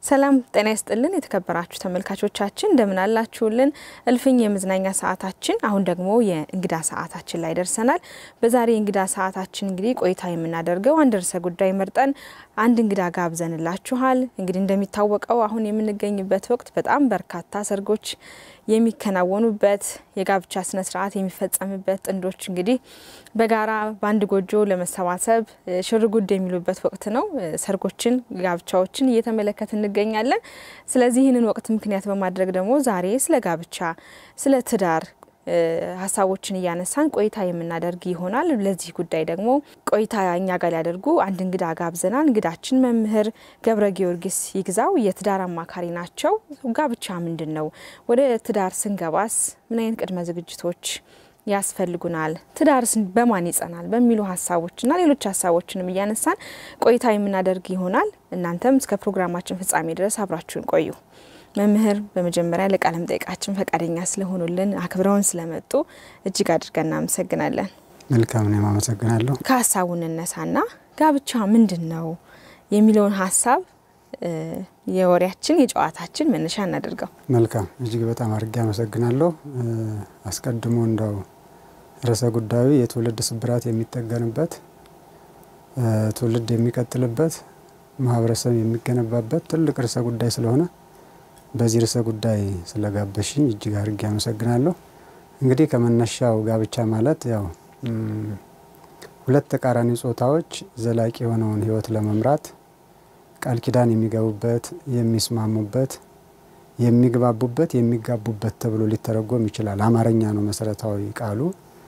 ሰላም ጤና ይስጥልን። የተከበራችሁ ተመልካቾቻችን እንደምን አላችሁልን? እልፍኝ የመዝናኛ ሰዓታችን አሁን ደግሞ የእንግዳ ሰዓታችን ላይ ደርሰናል። በዛሬ የእንግዳ ሰዓታችን እንግዲህ ቆይታ የምናደርገው አንድ ርዕሰ ጉዳይ መርጠን አንድ እንግዳ ጋብዘንላችኋል። እንግዲህ እንደሚታወቀው አሁን የምንገኝበት ወቅት በጣም በርካታ ሰርጎች የሚከናወኑበት የጋብቻ ስነ ስርዓት የሚፈጸምበት ጥንዶች እንግዲህ በጋራ በአንድ ጎጆ ለመሰባሰብ ሽርጉድ የሚሉበት ወቅት ነው። ሰርጎችን፣ ጋብቻዎችን እየተመለከት እንገኛለን። ስለዚህ ይህንን ወቅት ምክንያት በማድረግ ደግሞ ዛሬ ስለ ጋብቻ፣ ስለ ትዳር ሀሳቦችን እያነሳን ቆይታ የምናደርግ ይሆናል። ለዚህ ጉዳይ ደግሞ ቆይታ እኛ ጋር ሊያደርጉ አንድ እንግዳ ጋብዘናል። እንግዳችን መምህር ገብረ ጊዮርጊስ ይግዛው የትዳር አማካሪ ናቸው። ጋብቻ ምንድን ነው? ወደ ትዳር ስንገባስ ምን አይነት ቅድመ ዝግጅቶች ያስፈልጉናል? ትዳርስ በማን ይጸናል? በሚሉ ሀሳቦችና ሌሎች ሀሳቦችንም እያነሳን ቆይታ የምናደርግ ይሆናል። እናንተም እስከ ፕሮግራማችን ፍጻሜ ድረስ አብራችሁን ቆዩ። መምህር በመጀመሪያ ለቃለ መጠይቃችን ፈቃደኛ ስለሆኑልን አክብረውን ስለመጡ እጅግ አድርገን እናመሰግናለን። መልካም እኔም አመሰግናለሁ። ከሀሳቡ እንነሳና ጋብቻ ምንድን ነው የሚለውን ሀሳብ የወሬያችን የጨዋታችን መነሻ እናደርገው። መልካም እጅግ በጣም አድርጌ አመሰግናለሁ። አስቀድሞ እንደው ርዕሰ ጉዳዩ የትውልድ ስብራት የሚጠገንበት ትውልድ የሚቀጥልበት ማህበረሰብ የሚገነባበት ትልቅ ርዕሰ ጉዳይ ስለሆነ በዚህ ርዕሰ ጉዳይ ስለጋበሽኝ እጅግ አድርጌ አመሰግናለሁ። እንግዲህ ከመነሻው ጋብቻ ማለት ያው ሁለት ተቃራኒ ጾታዎች ዘላቂ የሆነውን ሕይወት ለመምራት ቃል ኪዳን የሚገቡበት፣ የሚስማሙበት፣ የሚግባቡበት፣ የሚጋቡበት ተብሎ ሊተረጎም ይችላል። አማርኛ ነው መሰረታዊ ቃሉ።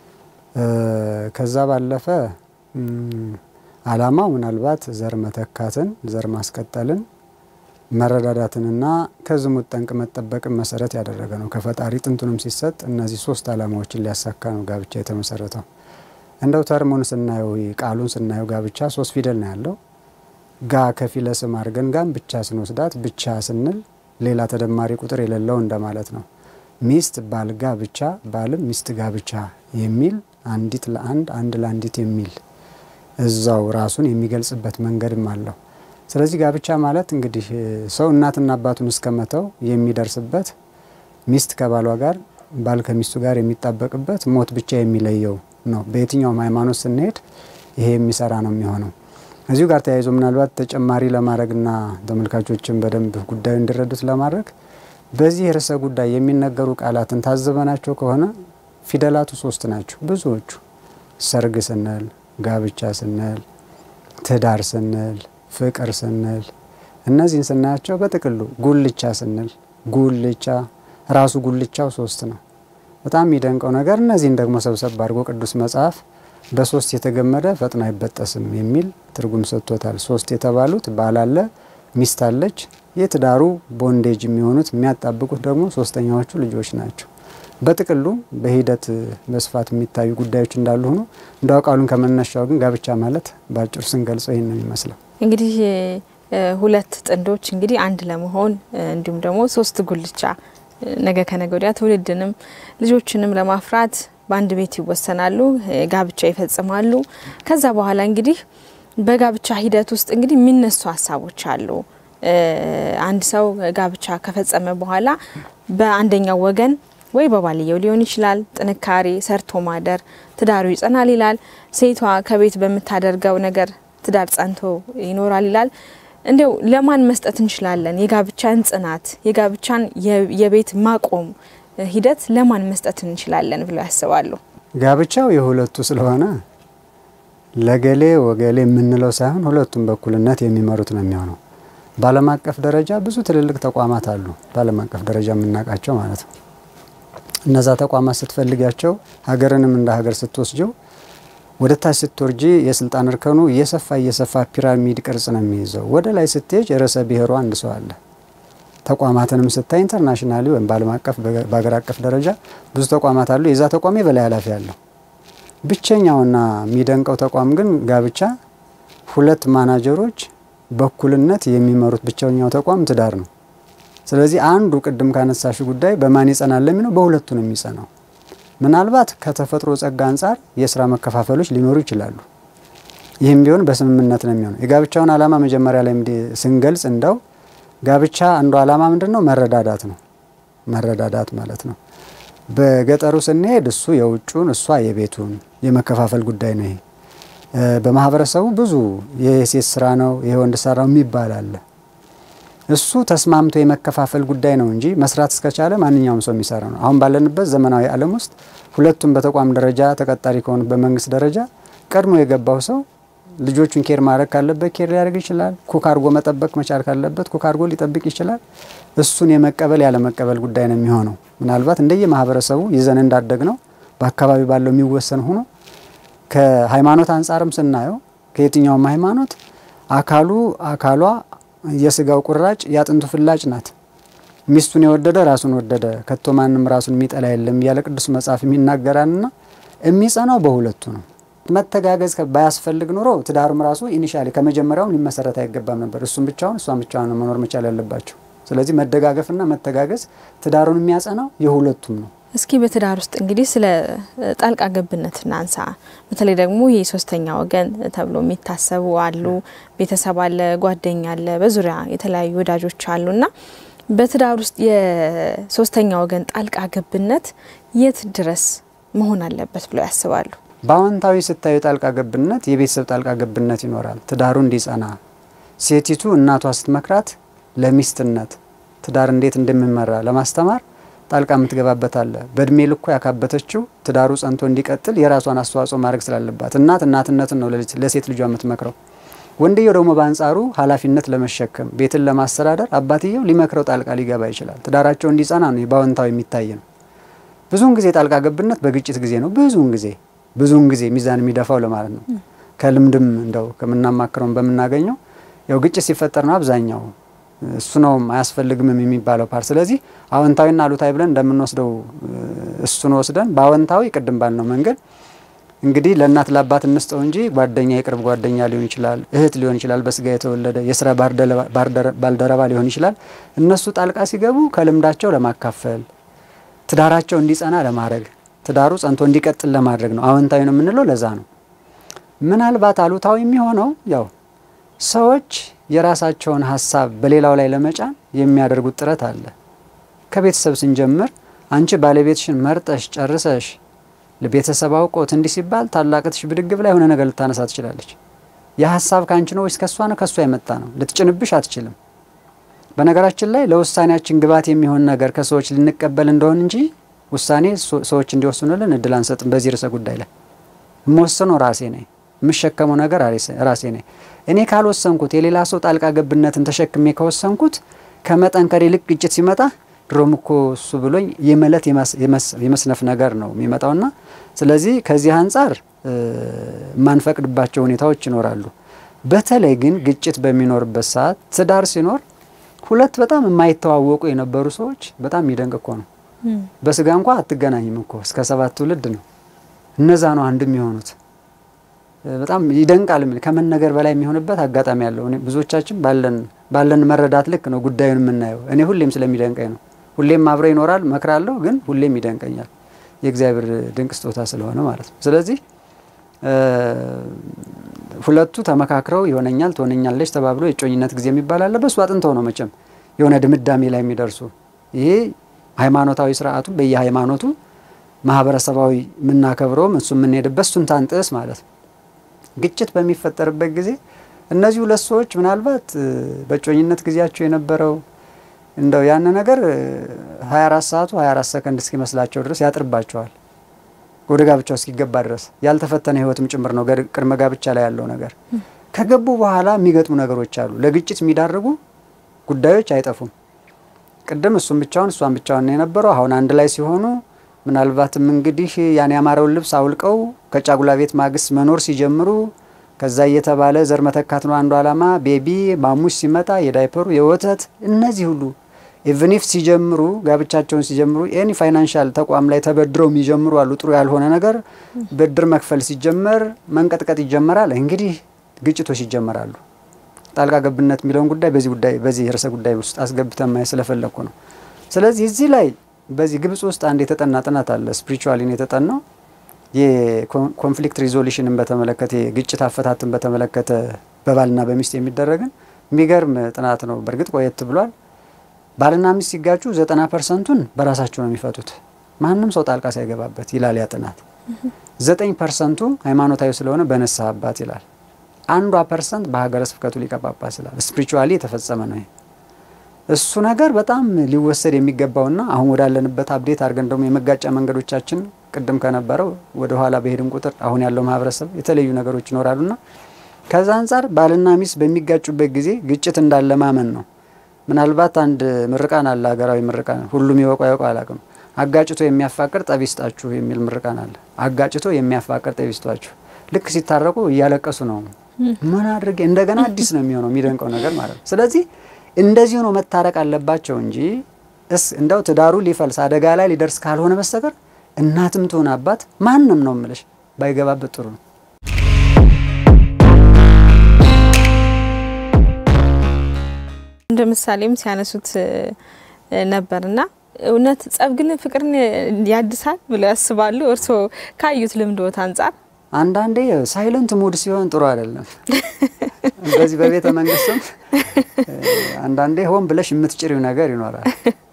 ከዛ ባለፈ ዓላማው ምናልባት ዘር መተካትን፣ ዘር ማስቀጠልን መረዳዳትንና ከዝሙት ጠንቅ መጠበቅን መሰረት ያደረገ ነው። ከፈጣሪ ጥንቱንም ሲሰጥ እነዚህ ሶስት ዓላማዎችን ሊያሳካ ነው ጋብቻ የተመሰረተው። እንደው ተርሙን ስናየው ቃሉን ስናየው ጋብቻ ሶስት ፊደል ነው ያለው። ጋ ከፊለ ስም አድርገን ጋም ብቻ ስንወስዳት ብቻ ስንል ሌላ ተደማሪ ቁጥር የሌለው እንደማለት ነው። ሚስት ባል ጋ ብቻ፣ ባልም ሚስት ጋ ብቻ የሚል አንዲት ለአንድ አንድ ለአንዲት የሚል እዛው ራሱን የሚገልጽበት መንገድም አለው። ስለዚህ ጋብቻ ማለት እንግዲህ ሰው እናትና አባቱን እስከመተው የሚደርስበት ሚስት ከባሏ ጋር ባል ከሚስቱ ጋር የሚጣበቅበት ሞት ብቻ የሚለየው ነው። በየትኛውም ሃይማኖት ስንሄድ ይሄ የሚሰራ ነው የሚሆነው። እዚሁ ጋር ተያይዞ ምናልባት ተጨማሪ ለማድረግና ተመልካቾችን በደንብ ጉዳዩ እንዲረዱት ለማድረግ በዚህ ርዕሰ ጉዳይ የሚነገሩ ቃላትን ታዘበናቸው ከሆነ ፊደላቱ ሶስት ናቸው ብዙዎቹ። ሰርግ ስንል፣ ጋብቻ ስንል፣ ትዳር ስንል ፍቅር ስንል እነዚህን ስናያቸው በጥቅሉ ጉልቻ ስንል ጉልቻ ራሱ ጉልቻው ሶስት ነው። በጣም የሚደንቀው ነገር እነዚህን ደግሞ ሰብሰብ አድርጎ ቅዱስ መጽሐፍ በሶስት የተገመደ ፈጥኖ አይበጠስም የሚል ትርጉም ሰጥቶታል። ሶስት የተባሉት ባል አለ፣ ሚስት አለች። የትዳሩ ቦንዴጅ የሚሆኑት የሚያጣብቁት ደግሞ ሶስተኛዎቹ ልጆች ናቸው። በጥቅሉ በሂደት በስፋት የሚታዩ ጉዳዮች እንዳሉ ሆኖ እንደው ቃሉን ከመነሻው ግን ጋብቻ ማለት በአጭሩ ስንገልጸው ይህን ነው የሚመስለው። እንግዲህ ሁለት ጥንዶች እንግዲህ አንድ ለመሆን እንዲሁም ደግሞ ሶስት ጉልቻ ነገ ከነገ ወዲያ ትውልድንም ልጆችንም ለማፍራት በአንድ ቤት ይወሰናሉ፣ ጋብቻ ይፈጽማሉ። ከዛ በኋላ እንግዲህ በጋብቻ ሂደት ውስጥ እንግዲህ የሚነሱ ሀሳቦች አሉ። አንድ ሰው ጋብቻ ከፈጸመ በኋላ በአንደኛው ወገን ወይ በባልየው ሊሆን ይችላል ጥንካሬ፣ ሰርቶ ማደር፣ ትዳሩ ይጸናል ይላል። ሴቷ ከቤት በምታደርገው ነገር ትዳር ጸንቶ ይኖራል ይላል። እንዲው ለማን መስጠት እንችላለን? የጋብቻን ጽናት የጋብቻን የቤት ማቆም ሂደት ለማን መስጠት እንችላለን ብለው ያስባሉ? ጋብቻው የሁለቱ ስለሆነ ለገሌ ወገሌ የምንለው ሳይሆን ሁለቱም በኩልነት የሚመሩት ነው የሚሆነው። በዓለም አቀፍ ደረጃ ብዙ ትልልቅ ተቋማት አሉ። በዓለም አቀፍ ደረጃ የምናውቃቸው ማለት ነው። እነዛ ተቋማት ስትፈልጊያቸው ሀገርንም እንደ ሀገር ስትወስጀው ወደ ታች ስትወርጂ የስልጣን እርከኑ እየሰፋ እየሰፋ ፒራሚድ ቅርጽ ነው የሚይዘው። ወደ ላይ ስትሄጅ ርዕሰ ብሔሩ አንድ ሰው አለ። ተቋማትንም ስታይ ኢንተርናሽናሊ ወይም በዓለም አቀፍ በሀገር አቀፍ ደረጃ ብዙ ተቋማት አሉ። የዛ ተቋም የበላይ ኃላፊ አለው። ብቸኛውና የሚደንቀው ተቋም ግን ጋብቻ ሁለት ማናጀሮች በኩልነት የሚመሩት ብቸኛው ተቋም ትዳር ነው። ስለዚህ አንዱ ቅድም ካነሳሽ ጉዳይ በማን ይጸናል ለሚለው በሁለቱ ነው የሚጸናው። ምናልባት ከተፈጥሮ ጸጋ አንጻር የስራ መከፋፈሎች ሊኖሩ ይችላሉ። ይህም ቢሆን በስምምነት ነው የሚሆነው። የጋብቻውን ዓላማ መጀመሪያ ላይ ስንገልጽ እንደው ጋብቻ አንዱ ዓላማ ምንድን ነው? መረዳዳት ነው። መረዳዳት ማለት ነው። በገጠሩ ስንሄድ እሱ የውጩን እሷ የቤቱን የመከፋፈል ጉዳይ ነው። ይሄ በማህበረሰቡ ብዙ የሴት ስራ ነው ይሄ ወንድ ስራ ነው የሚባል አለ። እሱ ተስማምቶ የመከፋፈል ጉዳይ ነው እንጂ መስራት እስከቻለ ማንኛውም ሰው የሚሰራ ነው። አሁን ባለንበት ዘመናዊ ዓለም ውስጥ ሁለቱም በተቋም ደረጃ ተቀጣሪ ከሆኑ በመንግስት ደረጃ ቀድሞ የገባው ሰው ልጆቹን ኬር ማድረግ ካለበት ኬር ሊያደርግ ይችላል። ኩክ አድርጎ መጠበቅ መቻል ካለበት ኩክ አድርጎ ሊጠብቅ ይችላል። እሱን የመቀበል ያለመቀበል ጉዳይ ነው የሚሆነው። ምናልባት እንደየ ማህበረሰቡ ይዘን እንዳደግ ነው በአካባቢ ባለው የሚወሰን ሆኖ ከሃይማኖት አንጻርም ስናየው ከየትኛውም ሃይማኖት አካሉ አካሏ የስጋው ቁራጭ የአጥንቱ ፍላጭ ናት። ሚስቱን የወደደ ራሱን ወደደ፣ ከቶ ማንም ራሱን የሚጠላ የለም እያለ ቅዱስ መጽሐፍ የሚናገራንና የሚጸናው በሁለቱ ነው። መተጋገዝ ባያስፈልግ ኑሮ ትዳሩም ራሱ ኢኒሻሊ ከመጀመሪያውም ሊመሰረት አይገባም ነበር። እሱም ብቻውን እሷም ብቻውን ነው መኖር መቻል ያለባቸው። ስለዚህ መደጋገፍና መተጋገዝ ትዳሩን የሚያጸናው የሁለቱም ነው። እስኪ በትዳር ውስጥ እንግዲህ ስለ ጣልቃ ገብነት እናንሳ። በተለይ ደግሞ ይህ ሶስተኛ ወገን ተብሎ የሚታሰቡ አሉ። ቤተሰብ አለ፣ ጓደኛ አለ፣ በዙሪያ የተለያዩ ወዳጆች አሉና በትዳር ውስጥ የሶስተኛ ወገን ጣልቃ ገብነት የት ድረስ መሆን አለበት ብለው ያስባሉ? በአዎንታዊ ስታዩ ጣልቃ ገብነት የቤተሰብ ጣልቃ ገብነት ይኖራል። ትዳሩ እንዲጸና ሴቲቱ እናቷ ስትመክራት ለሚስትነት ትዳር እንዴት እንደሚመራ ለማስተማር ጣልቃ የምትገባበት አለ። በእድሜ ልኮ ያካበተችው ትዳሩ ጸንቶ እንዲቀጥል የራሷን አስተዋጽኦ ማድረግ ስላለባት እናት እናትነትን ነው ለሴት ልጇ የምትመክረው። ወንድየው ደግሞ በአንጻሩ ኃላፊነት ለመሸከም ቤትን ለማስተዳደር አባትየው ሊመክረው ጣልቃ ሊገባ ይችላል። ትዳራቸው እንዲጸና ነው በአዎንታዊ የሚታይ ነው። ብዙውን ጊዜ ጣልቃ ገብነት በግጭት ጊዜ ነው። ብዙውን ጊዜ ብዙውን ጊዜ ሚዛን የሚደፋው ለማለት ነው። ከልምድም እንደው ከምናማክረውም በምናገኘው ያው ግጭት ሲፈጠር ነው አብዛኛው እሱ ነውም አያስፈልግምም የሚባለው ፓርት። ስለዚህ አዎንታዊና አሉታዊ ብለን እንደምንወስደው እሱን ወስደን በአዎንታዊ ቅድም ባልነው መንገድ እንግዲህ ለእናት ለአባት እንስጠው እንጂ ጓደኛ የቅርብ ጓደኛ ሊሆን ይችላል፣ እህት ሊሆን ይችላል፣ በስጋ የተወለደ የስራ ባልደረባ ሊሆን ይችላል። እነሱ ጣልቃ ሲገቡ ከልምዳቸው ለማካፈል ትዳራቸው እንዲጸና ለማድረግ ትዳሩ ጸንቶ እንዲቀጥል ለማድረግ ነው። አዎንታዊ ነው የምንለው ለዛ ነው። ምናልባት አሉታዊ የሚሆነው ያው ሰዎች የራሳቸውን ሀሳብ በሌላው ላይ ለመጫን የሚያደርጉት ጥረት አለ። ከቤተሰብ ስንጀምር አንቺ ባለቤትሽን መርጠሽ ጨርሰሽ ለቤተሰብ አውቆት እንዲህ ሲባል ታላቅትሽ ብድግ ብላ የሆነ ነገር ልታነሳ ትችላለች። የሀሳብ ከአንቺ ነው ወይስ ከእሷ ነው? ከእሷ የመጣ ነው። ልትጭንብሽ አትችልም። በነገራችን ላይ ለውሳኔያችን ግብዓት የሚሆን ነገር ከሰዎች ልንቀበል እንደሆን እንጂ ውሳኔ ሰዎች እንዲወስኑልን እድል አንሰጥም። በዚህ ርዕሰ ጉዳይ ላይ የምወስነው ራሴ ነኝ። የምሸከመው ነገር ራሴ ነኝ። እኔ ካልወሰንኩት የሌላ ሰው ጣልቃ ገብነትን ተሸክሜ ከወሰንኩት ከመጠንከር ይልቅ ግጭት ሲመጣ ድሮም እኮ እሱ ብሎኝ የመለት የመስነፍ ነገር ነው የሚመጣውና ስለዚህ ከዚህ አንጻር የማንፈቅድባቸው ሁኔታዎች ይኖራሉ። በተለይ ግን ግጭት በሚኖርበት ሰዓት ትዳር ሲኖር ሁለት በጣም የማይተዋወቁ የነበሩ ሰዎች በጣም የሚደንቅ እኮ ነው። በስጋ እንኳ አትገናኝም እኮ እስከ ሰባት ትውልድ ነው። እነዛ ነው አንድ የሚሆኑት። በጣም ይደንቃል። ከመነገር በላይ የሚሆንበት አጋጣሚ ያለው ብዙዎቻችን ባለን ባለን መረዳት ልክ ነው ጉዳዩን የምናየው። እኔ ሁሌም ስለሚደንቀኝ ነው። ሁሌም አብረ ይኖራል መክራለሁ፣ ግን ሁሌም ይደንቀኛል። የእግዚአብሔር ድንቅ ስጦታ ስለሆነ ማለት ነው። ስለዚህ ሁለቱ ተመካክረው ይሆነኛል ትሆነኛለች ተባብሎ የጮኝነት ጊዜ የሚባል አለ። በእሱ አጥንተው ነው መቼም የሆነ ድምዳሜ ላይ የሚደርሱ ይሄ ሃይማኖታዊ ስርዓቱ በየሃይማኖቱ ማህበረሰባዊ የምናከብረውም እሱ የምንሄድበት እሱን ታንጥስ ማለት ነው። ግጭት በሚፈጠርበት ጊዜ እነዚህ ሁለት ሰዎች ምናልባት በጮኝነት ጊዜያቸው የነበረው እንደው ያን ነገር 24 ሰዓቱ 24 ሰከንድ እስኪመስላቸው ድረስ ያጥርባቸዋል። ወደ ጋብቻው እስኪገባ ድረስ ያልተፈተነ ህይወትም ጭምር ነው ቅድመ ጋብቻ ላይ ያለው ነገር። ከገቡ በኋላ የሚገጥሙ ነገሮች አሉ። ለግጭት የሚዳርጉ ጉዳዮች አይጠፉም። ቅድም እሱም ብቻውን እሷን ብቻውን ነው የነበረው። አሁን አንድ ላይ ሲሆኑ ምናልባትም እንግዲህ ያን ያማረውን ልብስ አውልቀው ከጫጉላ ቤት ማግስት መኖር ሲጀምሩ ከዛ እየተባለ ዘር መተካት ነው አንዱ ዓላማ። ቤቢ ማሙሽ ሲመጣ የዳይፐሩ የወተት እነዚህ ሁሉ ኢቭኒፍ ሲጀምሩ ጋብቻቸውን ሲጀምሩ ኤኒ ፋይናንሻል ተቋም ላይ ተበድረው የሚጀምሩ አሉ። ጥሩ ያልሆነ ነገር ብድር መክፈል ሲጀመር መንቀጥቀጥ ይጀመራል። እንግዲህ ግጭቶች ይጀመራሉ። ጣልቃ ገብነት የሚለውን ጉዳይ በዚህ ጉዳይ በዚህ ርዕሰ ጉዳይ ውስጥ አስገብተን ማየት ስለፈለግኩ ነው። ስለዚህ እዚህ ላይ በዚህ ግብጽ ውስጥ አንድ የተጠና ጥናት አለ። ስፒሪቹዋሊን የተጠናው የኮንፍሊክት ሪዞሉሽንን በተመለከተ የግጭት አፈታትን በተመለከተ በባልና በሚስት የሚደረግን የሚገርም ጥናት ነው። በእርግጥ ቆየት ብሏል። ባልና ሚስት ሲጋጩ ዘጠና ፐርሰንቱን በራሳቸው ነው የሚፈቱት ማንም ሰው ጣልቃ ሳይገባበት ይላል ያ ጥናት። ዘጠኝ ፐርሰንቱ ሃይማኖታዊ ስለሆነ በንስሐ አባት ይላል። አንዷ ፐርሰንት በሀገረ ስብከቱ ሊቀ ጳጳስ ይላል። ስፒሪቹዋሊ የተፈጸመ ነው ይሄ። እሱ ነገር በጣም ሊወሰድ የሚገባውና አሁን ወዳለንበት አብዴት አድርገን ደግሞ የመጋጫ መንገዶቻችን ቅድም ከነበረው ወደ ኋላ በሄድን ቁጥር አሁን ያለው ማህበረሰብ የተለያዩ ነገሮች ይኖራሉና ከዛ አንጻር ባልና ሚስት በሚጋጩበት ጊዜ ግጭት እንዳለ ማመን ነው። ምናልባት አንድ ምርቃን አለ፣ ሀገራዊ ምርቃን ሁሉም ይወቁ ያውቁ አላውቅም። አጋጭቶ የሚያፋቅር ጠብ ይስጣችሁ የሚል ምርቃን አለ። አጋጭቶ የሚያፋቅር ጠብ ይስጧችሁ። ልክ ሲታረቁ እያለቀሱ ነው። ምን አድርጌ እንደገና አዲስ ነው የሚሆነው የሚደንቀው ነገር ማለት ነው። ስለዚህ እንደዚህ ሆኖ መታረቅ አለባቸው እንጂ እስ እንደው ትዳሩ ሊፈልስ አደጋ ላይ ሊደርስ ካልሆነ በስተቀር እናትም ትሆን አባት ማንም ነው ምልሽ ባይገባበት ጥሩ ነው። እንደ ምሳሌም ሲያነሱት ነበርና እውነት ጸብ ግን ፍቅርን ያድሳል ብለው ያስባሉ? እርስዎ ካዩት ልምዶት አንጻር አንዳንዴ ሳይለንት ሙድ ሲሆን ጥሩ አይደለም። በዚህ በቤተ መንግስትም አንዳንዴ ሆን ብለሽ የምትጭሪው ነገር ይኖራል።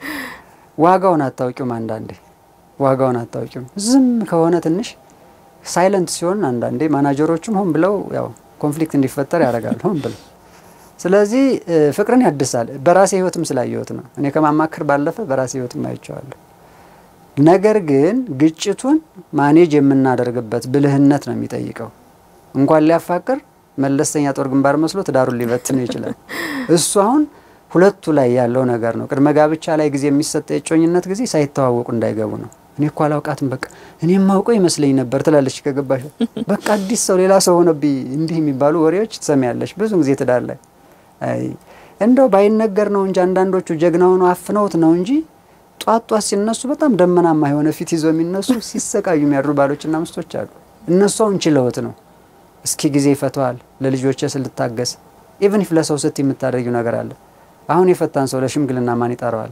ዋጋውን አታውቂውም። አንዳንዴ ዋጋውን አታውቂውም። ዝም ከሆነ ትንሽ ሳይለንት ሲሆን አንዳንዴ ማናጀሮቹም ሆን ብለው ያው ኮንፍሊክት እንዲፈጠር ያደርጋሉ ሆን ብለው። ስለዚህ ፍቅርን ያድሳል። በራሴ ህይወትም ስላየሁት ነው። እኔ ከማማከር ባለፈ በራሴ ህይወትም አይቼዋለሁ። ነገር ግን ግጭቱን ማኔጅ የምናደርግበት ብልህነት ነው የሚጠይቀው። እንኳን ሊያፋቅር መለስተኛ ጦር ግንባር መስሎ ትዳሩን ሊበትን ይችላል። እሱ አሁን ሁለቱ ላይ ያለው ነገር ነው። ቅድመ ጋብቻ ላይ ጊዜ የሚሰጠ የጮኝነት ጊዜ ሳይተዋወቁ እንዳይገቡ ነው። እኔ እኮ አላውቃትም፣ በቃ እኔ የማውቀው ይመስለኝ ነበር ትላለች ከገባሽ። በቃ አዲስ ሰው ሌላ ሰው ሆነብኝ፣ እንዲህ የሚባሉ ወሬዎች ትሰሚያለሽ ብዙ ጊዜ ትዳር ላይ። አይ እንደው ባይነገር ነው እንጂ አንዳንዶቹ ጀግና ሆነው አፍነውት ነው እንጂ ጧት ጧት ሲነሱ በጣም ደመናማ የሆነ ፊት ይዘው የሚነሱ ሲሰቃዩ የሚያድሩ ባሎችና ሚስቶች አሉ። እነሱ አሁን ችለውት ነው። እስኪ ጊዜ ይፈተዋል፣ ለልጆች ስልታገስ ኢቭን ኢፍ ለሰው ስት የምታደርጊው ነገር አለ። አሁን የፈታን ሰው ለሽምግልና ማን ይጠራዋል?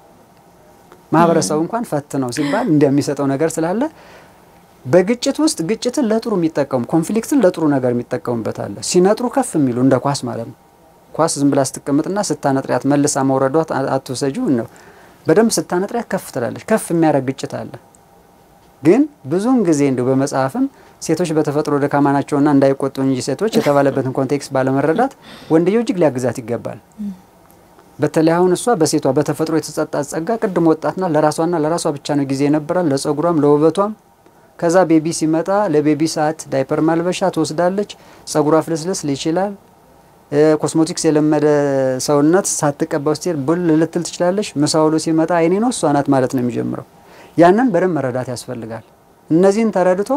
ማህበረሰቡ እንኳን ፈት ነው ሲባል እንደሚሰጠው ነገር ስላለ በግጭት ውስጥ ግጭትን ለጥሩ የሚጠቀሙ ኮንፍሊክትን ለጥሩ ነገር የሚጠቀሙበት አለ። ሲነጥሩ ከፍ የሚሉ እንደ ኳስ ማለት ነው። ኳስ ዝም ብላ ስትቀምጥና ስታነጥሪያት መልሳ መውረዷት አትውሰጂው ነው በደንብ ስታነጥሪያት ከፍ ትላለች። ከፍ የሚያደርግ ግጭት አለ። ግን ብዙውን ጊዜ እንዲሁ በመጽሐፍም ሴቶች በተፈጥሮ ደካማ ናቸውና እንዳይቆጡ እንጂ ሴቶች የተባለበትን ኮንቴክስት ባለመረዳት ወንድየው እጅግ ሊያግዛት ይገባል። በተለይ አሁን እሷ በሴቷ በተፈጥሮ የተሰጣት ጸጋ ቅድም ወጣትና ለራሷና ለራሷ ብቻ ነው ጊዜ የነበራል፣ ለጸጉሯም ለውበቷም። ከዛ ቤቢ ሲመጣ ለቤቢ ሰዓት ዳይፐር ማልበሻ ትወስዳለች። ጸጉሯ ፍልስልስ ይችላል። ኮስሞቲክስ የለመደ ሰውነት ሳትቀባው ስትሄድ ቡል ልትል ትችላለች። ምሳውሎ ሲመጣ አይኔ ነው እሷ ናት ማለት ነው የሚጀምረው። ያንን በደንብ መረዳት ያስፈልጋል። እነዚህን ተረድቶ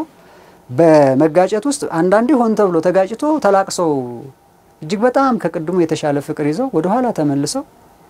በመጋጨት ውስጥ አንዳንዴ ሆን ተብሎ ተጋጭቶ ተላቅሰው እጅግ በጣም ከቅድሙ የተሻለ ፍቅር ይዘው ወደ ኋላ ተመልሰው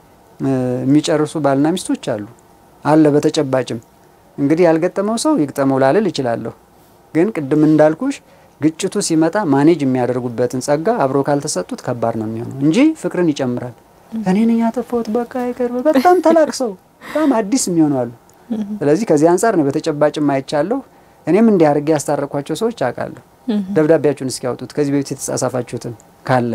የሚጨርሱ ባልና ሚስቶች አሉ አለ። በተጨባጭም እንግዲህ ያልገጠመው ሰው ይግጠመው ላልል ይችላለሁ። ግን ቅድም እንዳልኩሽ ግጭቱ ሲመጣ ማኔጅ የሚያደርጉበትን ጸጋ አብሮ ካልተሰጡት ከባድ ነው የሚሆነው እንጂ ፍቅርን ይጨምራል። እኔ ነኝ ያጠፋሁት በቃ አይቀር በጣም ተላቅሰው በጣም አዲስ የሚሆኑ አሉ። ስለዚህ ከዚህ አንጻር ነው በተጨባጭም አይቻለሁ። እኔም እንዲህ አድርጌ ያስታረኳቸው ሰዎች አውቃለሁ። ደብዳቤያችሁን እስኪያወጡት ከዚህ በፊት የተጻጻፋችሁትን ካለ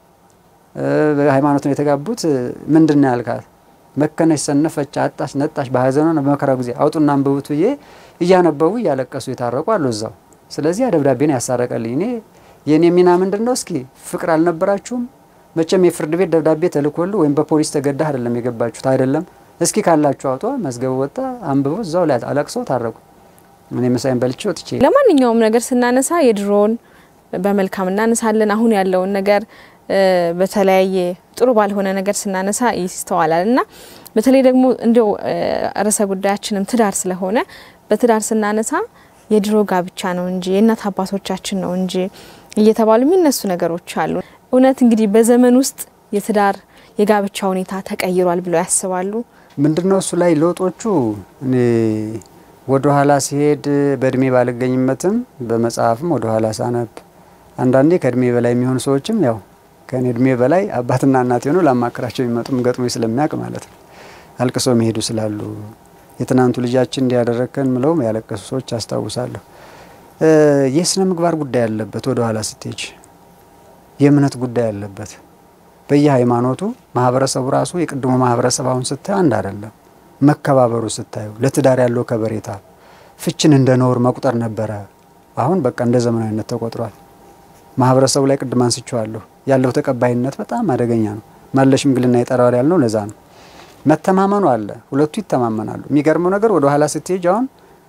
ሃይማኖትን የተጋቡት ምንድን ነው ያልካት መከነች፣ ሰነፈች፣ አጣች፣ ነጣች በሀዘኗ በመከራው ጊዜ አውጡና አንብቡት ብዬ እያነበቡ እያለቀሱ የታረቁ አሉ እዛው ስለዚህ ያ ደብዳቤን ያሳረቀልኝ እኔ የእኔ ሚና ምንድን ነው? እስኪ ፍቅር አልነበራችሁም? መቼም የፍርድ ቤት ደብዳቤ ተልኮል ወይም በፖሊስ ተገዳ አይደለም የገባችሁት አይደለም። እስኪ ካላችሁ አውጧ፣ መዝገቡ ወጣ፣ አንብቦ እዛው ላይ አለቅሰው ታረቁ። እኔ ምሳዬን በልቼ ወጥቼ። ለማንኛውም ነገር ስናነሳ የድሮውን በመልካም እናነሳለን፣ አሁን ያለውን ነገር በተለያየ ጥሩ ባልሆነ ነገር ስናነሳ ይስተዋላል እና በተለይ ደግሞ እንዲው ርዕሰ ጉዳያችንም ትዳር ስለሆነ በትዳር ስናነሳ የድሮ ጋብቻ ነው እንጂ የእናት አባቶቻችን ነው እንጂ እየተባሉ የሚነሱ ነገሮች አሉ። እውነት እንግዲህ በዘመን ውስጥ የትዳር የጋብቻ ሁኔታ ተቀይሯል ብለው ያስባሉ? ምንድነው እሱ ላይ ለውጦቹ? እኔ ወደ ኋላ ሲሄድ በእድሜ ባልገኝበትም በመጽሐፍም ወደ ኋላ ሳነብ አንዳንዴ ከእድሜ በላይ የሚሆኑ ሰዎችም ያው ከእኔ እድሜ በላይ አባትና እናት የሆኑ ላማክራቸው የሚመጡም ገጥሞ ስለሚያውቅ ማለት ነው አልቅሶ መሄዱ ስላሉ የትናንቱ ልጃችን እንዲያደረግከን ምለውም ያለቀሱ ሰዎች አስታውሳለሁ። የስነ ምግባር ጉዳይ አለበት። ወደ ኋላ ስትሄጅ የእምነት ጉዳይ አለበት። በየሃይማኖቱ ማህበረሰቡ ራሱ የቅድሞ ማህበረሰብ አሁን ስታዩ አንድ አይደለም። መከባበሩ ስታዩ ለትዳር ያለው ከበሬታ ፍችን እንደ ነውር መቁጠር ነበረ። አሁን በቃ እንደ ዘመናዊነት ተቆጥሯል። ማህበረሰቡ ላይ ቅድም አንስቼዋለሁ ያለው ተቀባይነት በጣም አደገኛ ነው። ማለ ሽምግልና ይጠራዋል ያልነው ለዛ ነው። መተማመኑ አለ፣ ሁለቱ ይተማመናሉ። የሚገርመው ነገር ወደ ኋላ ስትሄጅ አሁን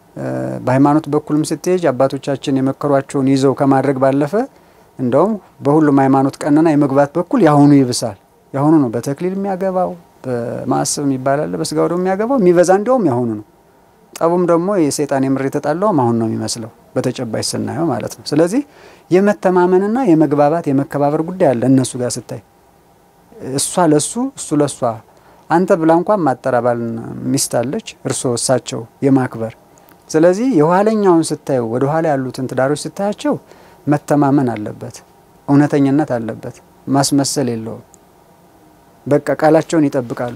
በሃይማኖት በኩልም ስትሄጅ አባቶቻችን የመከሯቸውን ይዘው ከማድረግ ባለፈ እንደውም በሁሉም ሃይማኖት ቀንና የመግባት በኩል የአሁኑ ይብሳል። የአሁኑ ነው በተክሊል የሚያገባው በማዕሰብ የሚባላለ በስጋ ወደሙ የሚያገባው የሚበዛ እንዲያውም የአሁኑ ነው። ጠቡም ደግሞ የሰይጣን የምር የተጣላውም አሁን ነው የሚመስለው በተጨባጭ ስናየው ማለት ነው። ስለዚህ የመተማመንና የመግባባት የመከባበር ጉዳይ አለ እነሱ ጋር ስታይ እሷ ለሱ እሱ ለሷ አንተ ብላ እንኳን ማጠራባል ሚስት አለች እርሶ እሳቸው የማክበር ስለዚህ የኋለኛውን ስታዩ ወደ ኋላ ያሉትን ትዳሮች ስታያቸው መተማመን አለበት፣ እውነተኝነት አለበት፣ ማስመሰል የለውም። በቃ ቃላቸውን ይጠብቃሉ።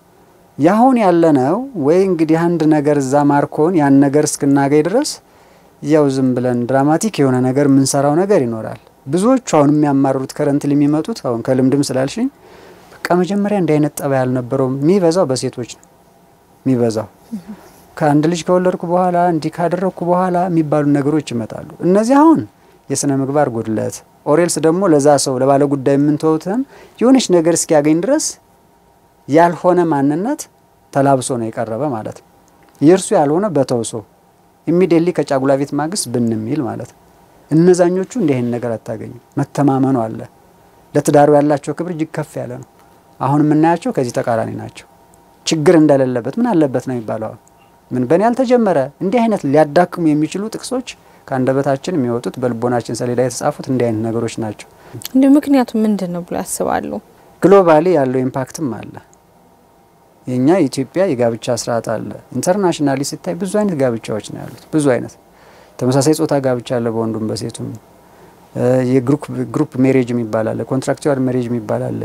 ያሁን ያለነው ወይ እንግዲህ አንድ ነገር እዛ ማርኮን ያን ነገር እስክናገኝ ድረስ ያው ዝም ብለን ድራማቲክ የሆነ ነገር የምንሰራው ነገር ይኖራል። ብዙዎቹ አሁን የሚያማርሩት ከረንት የሚመጡት አሁን ከልምድም ስላልሽኝ በቃ መጀመሪያ እንዲህ አይነት ጠባይ አልነበረውም። የሚበዛው በሴቶች ነው የሚበዛው ከአንድ ልጅ ከወለድኩ በኋላ እንዲህ ካደረግኩ በኋላ የሚባሉ ነገሮች ይመጣሉ። እነዚህ አሁን የስነ ምግባር ጉድለት ኦሬልስ ደግሞ ለዛ ሰው ለባለ ጉዳይ የምንተውትን የሆነች ነገር እስኪያገኝ ድረስ ያልሆነ ማንነት ተላብሶ ነው የቀረበ ማለት ነው። የእርሱ ያልሆነ በተውሶ ኢሚዲየትሊ ከጫጉላ ቤት ማግስት ብንሚል ማለት ነው። እነዛኞቹ እንዲህ አይነት ነገር አታገኙም። መተማመኑ አለ። ለትዳሩ ያላቸው ክብር እጅግ ከፍ ያለ ነው። አሁን የምናያቸው ከዚህ ተቃራኒ ናቸው። ችግር እንደሌለበት ምን አለበት ነው የሚባለው። ምን በእኔ ያልተጀመረ እንዲህ አይነት ሊያዳክሙ የሚችሉ ጥቅሶች ከአንደበታችን የሚወጡት በልቦናችን ሰሌዳ የተጻፉት እንዲህ አይነት ነገሮች ናቸው። እንዲሁ ምክንያቱ ምንድን ነው ብሎ ያስባሉ? ግሎባሊ ያለው ኢምፓክትም አለ። የኛ የኢትዮጵያ የጋብቻ ስርዓት አለ። ኢንተርናሽናሊ ሲታይ ብዙ አይነት ጋብቻዎች ነው ያሉት። ብዙ አይነት ተመሳሳይ ጾታ ጋብቻ አለ፣ በወንዱም በሴቱም። የግሩፕ ሜሬጅ የሚባል አለ፣ ኮንትራክቹዋል ሜሬጅ የሚባል አለ፣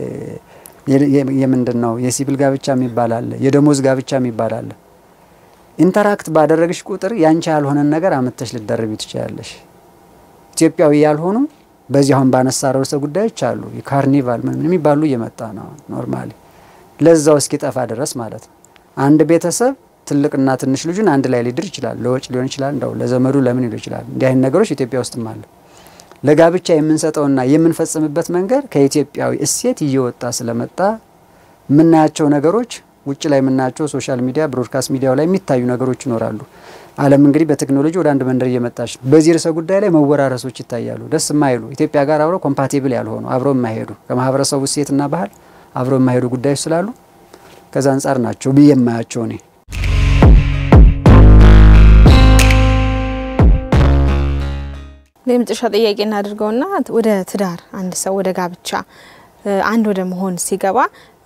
የምንድን ነው የሲቪል ጋብቻ የሚባል አለ፣ የደሞዝ ጋብቻ የሚባል አለ። ኢንተራክት ባደረግሽ ቁጥር ያንቺ ያልሆነን ነገር አመተሽ ልደርቢ ትችላለሽ። ኢትዮጵያዊ ያልሆኑ በዚህ አሁን ባነሳ ርዕሰ ጉዳዮች አሉ። የካርኒቫል ምን የሚባሉ እየመጣ ነው ኖርማሊ ለዛው እስኪጠፋ ድረስ ማለት ነው። አንድ ቤተሰብ ትልቅና ትንሽ ልጁን አንድ ላይ ሊድር ይችላል። ለወጭ ሊሆን ይችላል፣ እንደው ለዘመዱ ለምን ሊሆን ይችላል። እንዲህ አይነት ነገሮች ኢትዮጵያ ውስጥም አለ። ለጋብቻ የምንሰጠውና የምንፈጽምበት መንገድ ከኢትዮጵያዊ እሴት እየወጣ ስለመጣ የምናያቸው ነገሮች ውጭ ላይ የምናያቸው ሶሻል ሚዲያ ብሮድካስት ሚዲያው ላይ የሚታዩ ነገሮች ይኖራሉ። ዓለም እንግዲህ በቴክኖሎጂ ወደ አንድ መንደር እየመጣች ነው። በዚህ ርዕሰ ጉዳይ ላይ መወራረሶች ይታያሉ። ደስ የማይሉ ኢትዮጵያ ጋር አብረው ኮምፓቲብል ያልሆኑ አብረው የማይሄዱ ከማህበረሰቡ እሴትና ባህል አብረው የማይሄዱ ጉዳዮች ስላሉ ከዛ አንጻር ናቸው ብዬ የማያቸው እኔ። የመጨረሻ ጥያቄ እናድርገውና ወደ ትዳር አንድ ሰው ወደ ጋብቻ አንድ ወደ መሆን ሲገባ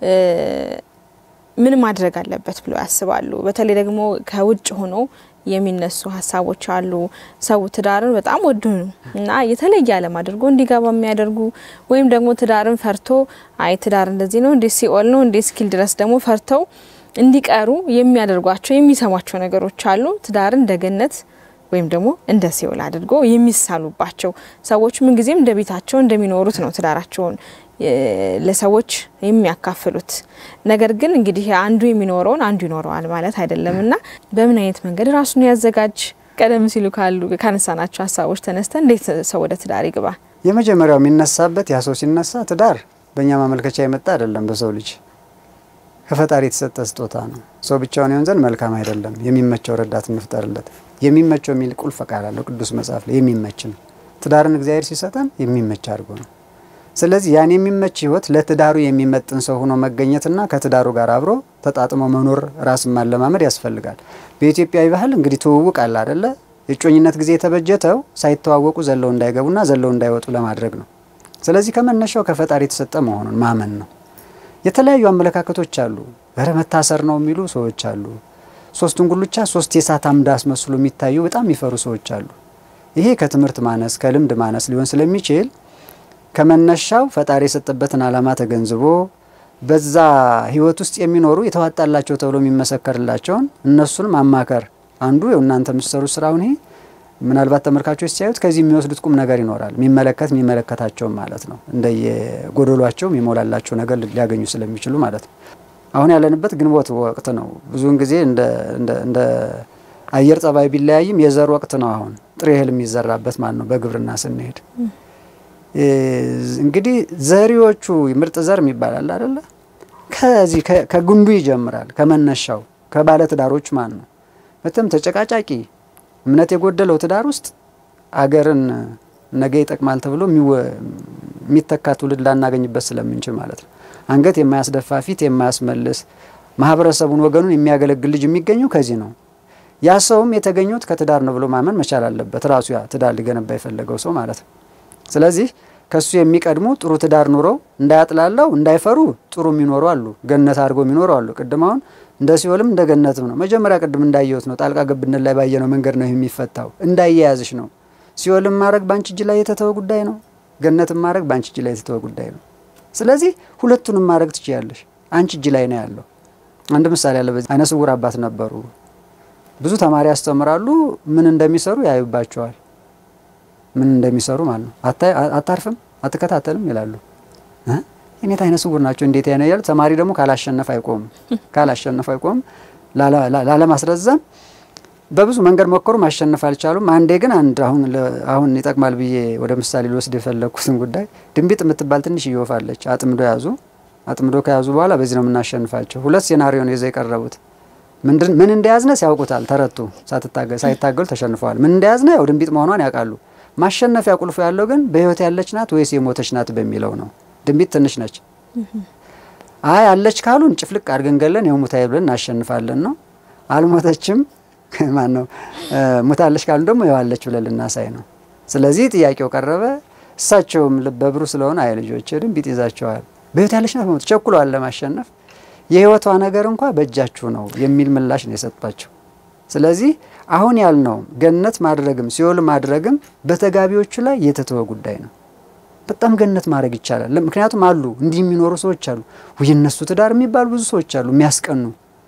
ምን ማድረግ አለበት ብለው ያስባሉ? በተለይ ደግሞ ከውጭ ሆኖ የሚነሱ ሀሳቦች አሉ። ሰው ትዳርን በጣም ወዱ ነው እና የተለየ ዓለም አድርጎ እንዲገባ የሚያደርጉ ወይም ደግሞ ትዳርን ፈርቶ አይ ትዳር እንደዚህ ነው እንዴ ሲኦል ነው እንዴ እስኪል ድረስ ደግሞ ፈርተው እንዲቀሩ የሚያደርጓቸው የሚሰሟቸው ነገሮች አሉ። ትዳርን እንደ ገነት ወይም ደግሞ እንደ ሲኦል አድርጎ የሚሳሉባቸው ሰዎች ምንጊዜም እንደ ቤታቸው እንደሚኖሩት ነው ትዳራቸውን ለሰዎች የሚያካፍሉት። ነገር ግን እንግዲህ አንዱ የሚኖረውን አንዱ ይኖረዋል ማለት አይደለም እና በምን አይነት መንገድ ራሱን ያዘጋጅ? ቀደም ሲሉ ካሉ ካነሳናቸው ሀሳቦች ተነስተን እንዴት ሰው ወደ ትዳር ይግባ? የመጀመሪያው የሚነሳበት ያ ሰው ሲነሳ ትዳር በእኛ ማመልከቻ የመጣ አይደለም። በሰው ልጅ ከፈጣሪ የተሰጠ ስጦታ ነው። ሰው ብቻውን ይሆን ዘንድ መልካም አይደለም። የሚመቸው ረዳት እንፍጠርለት። የሚመቸው የሚል ቁልፍ ቃል አለው ቅዱስ መጽሐፍ ላይ የሚመች ነው። ትዳርን እግዚአብሔር ሲሰጠን የሚመች አድርጎ ነው። ስለዚህ ያን የሚመች ህይወት ለትዳሩ የሚመጥን ሰው ሆኖ መገኘትና ከትዳሩ ጋር አብሮ ተጣጥሞ መኖር ራስን ማለማመድ ያስፈልጋል። በኢትዮጵያዊ ባህል እንግዲህ ትውውቅ አለ አደለ? የእጮኝነት ጊዜ የተበጀተው ሳይተዋወቁ ዘለው እንዳይገቡና ዘለው እንዳይወጡ ለማድረግ ነው። ስለዚህ ከመነሻው ከፈጣሪ የተሰጠ መሆኑን ማመን ነው። የተለያዩ አመለካከቶች አሉ። ኧረ መታሰር ነው የሚሉ ሰዎች አሉ። ሶስቱን ጉልቻ ሶስት የእሳት አምድ አስመስሎ የሚታዩ በጣም የሚፈሩ ሰዎች አሉ። ይሄ ከትምህርት ማነስ ከልምድ ማነስ ሊሆን ስለሚችል ከመነሻው ፈጣሪ የሰጠበትን ዓላማ ተገንዝቦ በዛ ህይወት ውስጥ የሚኖሩ የተዋጣላቸው ተብሎ የሚመሰከርላቸውን እነሱን ማማከር አንዱ እናንተ የምትሰሩ ስራውን ይሄ ምናልባት ተመልካቾች ሲያዩት ከዚህ የሚወስዱት ቁም ነገር ይኖራል። የሚመለከት የሚመለከታቸውም ማለት ነው። እንደየጎደሏቸው የሚሞላላቸው ነገር ሊያገኙ ስለሚችሉ ማለት ነው። አሁን ያለንበት ግንቦት ወቅት ነው። ብዙውን ጊዜ እንደ አየር ጸባይ ቢለያይም የዘር ወቅት ነው። አሁን ጥሬ እህል የሚዘራበት ማለት ነው። በግብርና ስንሄድ እንግዲህ ዘሪዎቹ ምርጥ ዘር የሚባላል አይደለ? ከዚህ ከግንዱ ይጀምራል። ከመነሻው ከባለትዳሮች ማለት ነው። በጣም ተጨቃጫቂ እምነት የጎደለው ትዳር ውስጥ አገርን ነገ ይጠቅማል ተብሎ የሚተካ ትውልድ ላናገኝበት ስለምንችል ማለት ነው። አንገት የማያስደፋ ፊት የማያስመልስ ማህበረሰቡን፣ ወገኑን የሚያገለግል ልጅ የሚገኘው ከዚህ ነው። ያ ሰውም የተገኙት ከትዳር ነው ብሎ ማመን መቻል አለበት። ራሱ ያ ትዳር ሊገነባ የፈለገው ሰው ማለት ነው። ስለዚህ ከሱ የሚቀድሙ ጥሩ ትዳር ኑረው እንዳያጥላላው እንዳይፈሩ ጥሩ የሚኖሩ አሉ። ገነት አድርገው የሚኖሩ አሉ። ቅድም አሁን እንደ ሲኦልም እንደ ገነትም ነው። መጀመሪያ ቅድም እንዳየሁት ነው። ጣልቃ ገብነት ላይ ባየነው መንገድ ነው የሚፈታው። እንዳያያዝሽ ነው። ሲኦልም ማድረግ ባንቺ እጅ ላይ የተተወ ጉዳይ ነው። ገነትም ማድረግ ባንቺ እጅ ላይ የተተወ ጉዳይ ነው። ስለዚህ ሁለቱንም ማድረግ ትችያለሽ። አንቺ እጅ ላይ ነው ያለው። አንድ ምሳሌ ያለ በዚህ አይነ ስውር አባት ነበሩ። ብዙ ተማሪ ያስተምራሉ። ምን እንደሚሰሩ ያዩባቸዋል። ምን እንደሚሰሩ ማለት ነው። አታርፍም፣ አትከታተልም ይላሉ። እኔት አይነ ስውር ናቸው እንዴት ያነ ያሉ ተማሪ ደግሞ ካላሸነፍ አይቆምም፣ ካላሸነፍ አይቆምም። ላለማስረዘም በብዙ መንገድ ሞከሩ፣ ማሸነፍ አልቻሉም። አንዴ ግን አንድ አሁን አሁን ይጠቅማል ብዬ ወደ ምሳሌ ልወስድ የፈለግኩትን ጉዳይ ድንቢጥ የምትባል ትንሽ ይወፋለች። አጥምዶ ያዙ። አጥምዶ ከያዙ በኋላ በዚህ ነው የምናሸንፋቸው። ሁለት ሴናሪዮ ነው ይዘው የቀረቡት። ምን እንደያዝነ ሲያውቁታል፣ ተረቱ። ሳይታገሉ ተሸንፈዋል። ምን እንደያዝነ ያው ድንቢጥ መሆኗን ያውቃሉ። ማሸነፊያ ቁልፉ ያለው ግን በህይወት ያለች ናት ወይስ የሞተች ናት በሚለው ነው። ድንቢጥ ትንሽ ነች። አይ አለች ካሉን ጭፍልቅ አድርገን ገለን ያው ሙታዬ ብለን እናሸንፋለን ነው። አልሞተችም ማን ነው ሙታለች ካሉን ደግሞ ያው አለች ብለን ልናሳይ ነው። ስለዚህ ጥያቄው ቀረበ። እሳቸውም ልበ ብሩህ ስለሆነ አይ ልጆች ድንቢጥ ይዛቸዋል፣ በህይወት ያለች ናት ሞት ቸኩለዋል ለማሸነፍ የህይወቷ ነገር እንኳ በእጃችሁ ነው የሚል ምላሽ ነው የሰጧቸው። ስለዚህ አሁን ያልነው ገነት ማድረግም ሲኦል ማድረግም በተጋቢዎቹ ላይ የተተወ ጉዳይ ነው። በጣም ገነት ማድረግ ይቻላል። ምክንያቱም አሉ እንዲህ የሚኖሩ ሰዎች አሉ። የነሱ ትዳር የሚባሉ ብዙ ሰዎች አሉ የሚያስቀኑ።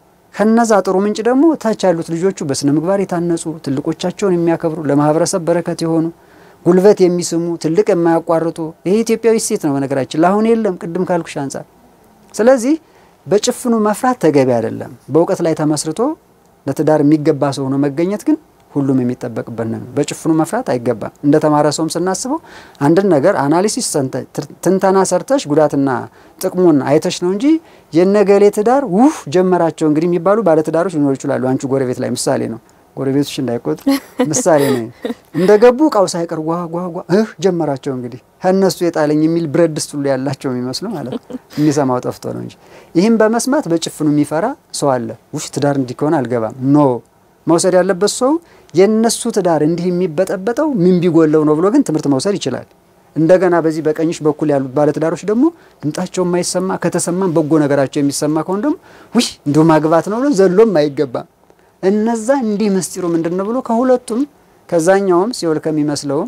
ከነዛ ጥሩ ምንጭ ደግሞ ታች ያሉት ልጆቹ በስነ ምግባር የታነጹ ትልቆቻቸውን የሚያከብሩ ለማህበረሰብ በረከት የሆኑ ጉልበት የሚስሙ ትልቅ የማያቋርጡ ይሄ ኢትዮጵያዊ ሴት ነው በነገራችን ለአሁን የለም ቅድም ካልኩሽ አንጻር። ስለዚህ በጭፍኑ መፍራት ተገቢ አይደለም። በእውቀት ላይ ተመስርቶ ለትዳር የሚገባ ሰው ሆኖ መገኘት ግን ሁሉም የሚጠበቅበት ነው። በጭፍኑ መፍራት አይገባም። እንደ ተማረ ሰውም ስናስበው አንድን ነገር አናሊሲስ ትንተና ሰርተሽ ጉዳትና ጥቅሙን አይተሽ ነው እንጂ የነገሌ ትዳር ውህ ጀመራቸው እንግዲህ የሚባሉ ባለትዳሮች ሊኖሩ ይችላሉ። አንቺ ጎረቤት ላይ ምሳሌ ነው። ጎረቤቶች እንዳይቆጥ ምሳሌ ነው። እንደገቡ እቃው ሳይቀር ጓ ጓ ጓ እህ ጀመራቸው እንግዲህ ከእነሱ የጣለኝ የሚል ብረት ድስት ሁሉ ያላቸው የሚመስሉ ማለት ነው። የሚሰማው ጠፍቶ ነው እንጂ ይህም በመስማት በጭፍኑ የሚፈራ ሰው አለ። ውሽ ትዳር እንዲህ ከሆነ አልገባም ኖ መውሰድ ያለበት ሰው የነሱ ትዳር እንዲህ የሚበጠበጠው ምን ቢጎለው ነው ብሎ ግን ትምህርት መውሰድ ይችላል። እንደገና በዚህ በቀኝሽ በኩል ያሉት ባለትዳሮች ደግሞ ድምጣቸው የማይሰማ ከተሰማም በጎ ነገራቸው የሚሰማ ከሆነ ደግሞ ውይ እንዲሁ ማግባት ነው ብሎ ዘሎም አይገባም። እነዛ እንዲህ ምስጢሩ ምንድን ነው ብሎ ከሁለቱም ከዛኛውም ሲኦል ከሚመስለውም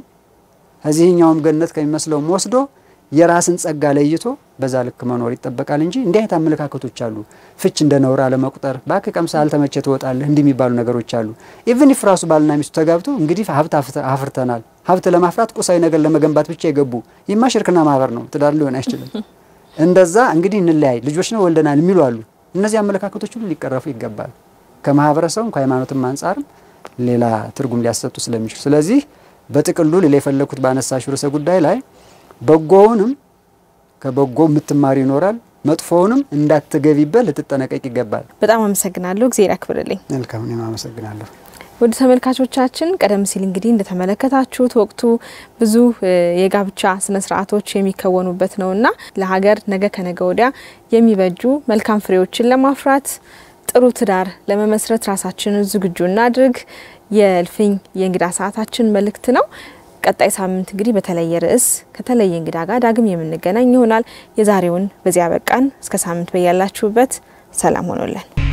ከዚህኛውም ገነት ከሚመስለውም ወስዶ የራስን ጸጋ ለይቶ በዛ ልክ መኖር ይጠበቃል እንጂ እንዲህ አይነት አመለካከቶች አሉ። ፍች እንደ ነውር አለመቁጠር፣ ባክ ቀምሳ አልተመቸ ትወጣለህ፣ እንዲህ የሚባሉ ነገሮች አሉ። ኢቭን ኢፍ ራሱ ባልና ሚስቱ ተጋብቶ እንግዲህ ሀብት አፍርተናል፣ ሀብት ለማፍራት ቁሳዊ ነገር ለመገንባት ብቻ የገቡ ይማ ሽርክና ማህበር ነው፣ ትዳር ሊሆን አይችልም። እንደዛ እንግዲህ እንለያይ ልጆች ነው ወልደናል የሚሉ አሉ። እነዚህ አመለካከቶች ሁሉ ሊቀረፉ ይገባል። ከማህበረሰቡም ከሃይማኖትም አንጻርም ሌላ ትርጉም ሊያሰጡ ስለሚችሉ ስለዚህ በጥቅሉ ሌላ የፈለግኩት ባነሳሽ ርዕሰ ጉዳይ ላይ በጎውንም ከበጎ የምትማሪ ይኖራል፣ መጥፎውንም እንዳትገቢበት ልትጠነቀቅ ይገባል። በጣም አመሰግናለሁ። እግዜር ያክብርልኝ። መልካም፣ እኔም አመሰግናለሁ። ውድ ተመልካቾቻችን ቀደም ሲል እንግዲህ እንደተመለከታችሁት ወቅቱ ብዙ የጋብቻ ስነ ስርዓቶች የሚከወኑበት ነውና ለሀገር ነገ ከነገ ወዲያ የሚበጁ መልካም ፍሬዎችን ለማፍራት ጥሩ ትዳር ለመመስረት ራሳችንን ዝግጁ እናድርግ የእልፍኝ የእንግዳ ሰዓታችን መልእክት ነው። ቀጣይ ሳምንት እንግዲህ በተለየ ርዕስ ከተለየ እንግዳ ጋር ዳግም የምንገናኝ ይሆናል። የዛሬውን በዚያ በቃን። እስከ ሳምንት በያላችሁበት ሰላም ሆኖለን